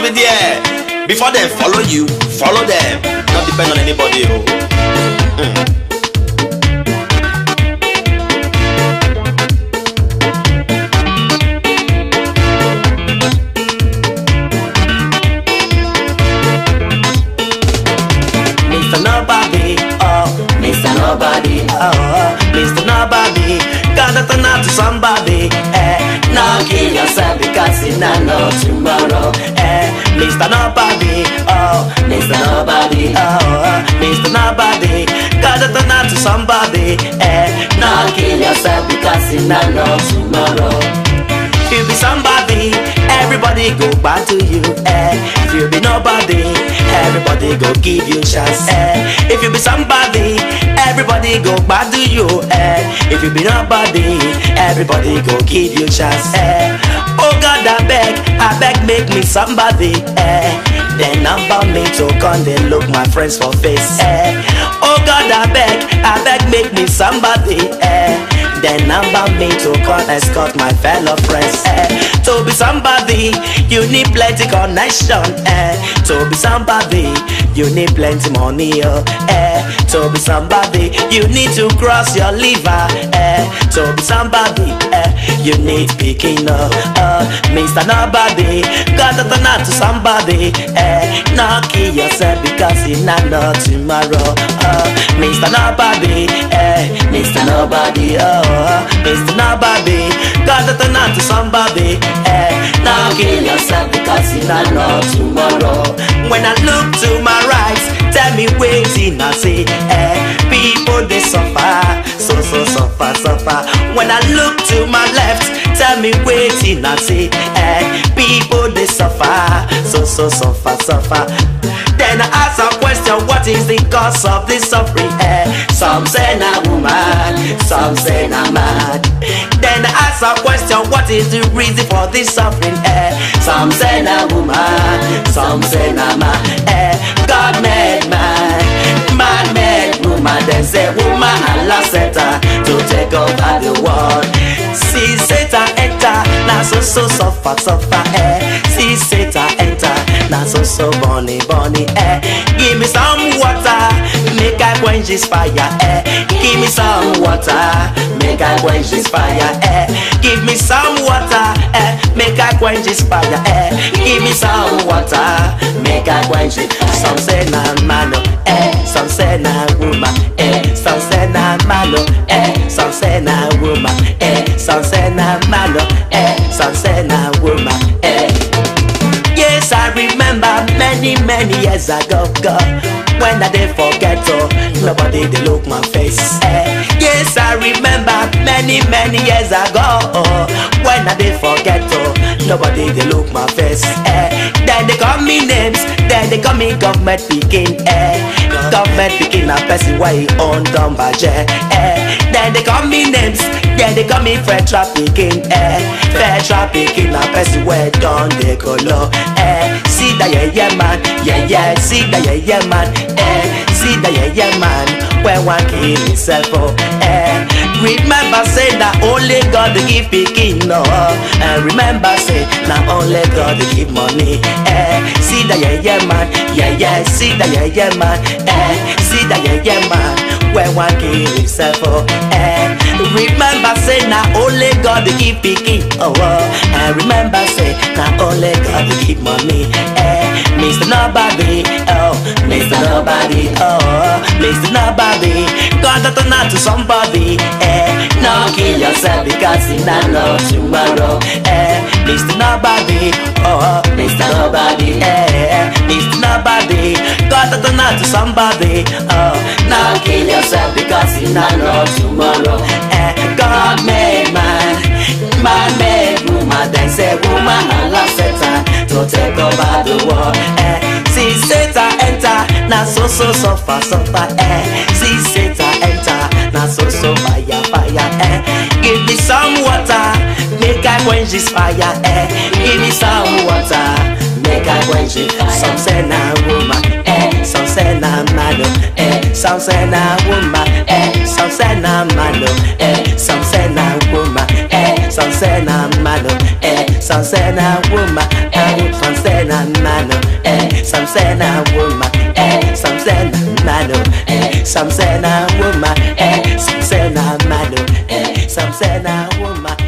be there. Before them follow you, follow them. Not depend on anybody. Oh. Mr. Nobody, oh, Mr. Nobody, oh, Mr. Nobody, gotta turn out to somebody, eh. Now kill yourself because you not know tomorrow, eh. Mr. Nobody, oh, Mr. Nobody, oh, Mr. Nobody, gotta turn out to somebody, eh. Now kill yourself because you not know tomorrow. If you be somebody, everybody go back to you. Eh. If you be nobody, everybody go give you chance. Eh. If you be somebody, everybody go back to you. Eh. If you be nobody, everybody go give you chance. Eh. Oh God, I beg, I beg, make me somebody. Eh. Then number me to come, then look my friends for face. Eh. Oh God, I beg, I beg, make me somebody. Eh. Then number me to come escort my fellow friends. Eh. To be somebody, you need plenty connection. Eh. To be somebody, you need plenty money. Oh. Eh. To be somebody, you need to cross your liver. Eh. To be somebody, eh. you need picking up. Uh, Mr. Nobody, gotta turn out to somebody. Eh. Not kill yourself because you not know tomorrow. Uh, Mr. Nobody, eh. Mr. Nobody, oh. Mr. Nobody, gotta turn out to somebody. Eh. Now kill yourself because you not know tomorrow. When I look to my right, tell me waiting I see. Eh. People they suffer, so so suffer suffer. When I look to my left, tell me waiting I see. Eh. People they suffer, so so suffer suffer. Then I ask a question, what is the cause of this suffering? Eh? Some say na woman, some say na man. Then I ask a question, what is the reason for this suffering? Eh? Some say na woman, some say na man. Eh? God made man, man made woman. Then say woman Allah set her to take over the world. See Satan enter, now so so suffer suffer. Eh? See Satan enter, now so so bunny bunny. Eh? Give me some water, make I quench this fire. Eh? Give me some water, make I quench this fire. Eh? Give me some water, eh? make I quench this fire. Eh? Give me some water, make I quench it. Some say na mano, eh? Some say na woman, eh? Some say na malo, eh? Some say na woman, eh? Some say na malo, eh? Some say na woman, eh? Yes, I remember many, many years ago, God, when I did forget, oh, nobody did look my face. Eh. Yes, I remember many, many years ago, oh, when I did forget, oh, nobody did look my face. Eh. Then they call me names, then they call me government speaking, eh. Government speaking, a person why he own dumb budget, eh. Then they call me names, then they call me fair trafficking, eh. Fair trafficking, a person where done they go low, eh. See that yeah yeah man, yeah yeah. See that yeah yeah man, eh. See that yeah yeah man, when one kill himself, oh, eh. Remember say that only God dey give pikin, no. And remember say na only God dey give money, eh. See that yeah yeah man, yeah yeah. See that yeah yeah man, eh. See that yeah yeah man, when one kill himself, oh, eh. Remember say na only God dey give pikin, oh, oh. And remember say na only God dey give money, eh. Mr. Nobody, oh, Mr. Nobody, oh, Mr. Nobody, God to turn out to somebody, eh. Now kill yourself because you not know tomorrow, eh. Mr. Nobody, oh, Mr. Nobody, eh. Mr. Nobody, God to turn out to somebody, oh. Now kill yourself because you not know tomorrow, eh. God made man, man made woman, then say woman Allah set her to take over the world, eh. See Satan enter, now so so suffer suffer, eh. See Satan enter, now so so fire fire, eh. Give me some water, make I quench this fire, eh. Give me some water, make I quench it. Some say na woman, eh. Some say na man, eh. Some say na woman, eh. Some say na man, eh. Some say na woman, eh. Some say na man, eh. Some say na woman, eh. Some say na man, say na woman, eh, some say na man, oh, eh, some say na woman, eh, some say na man, oh, eh, some say na woman.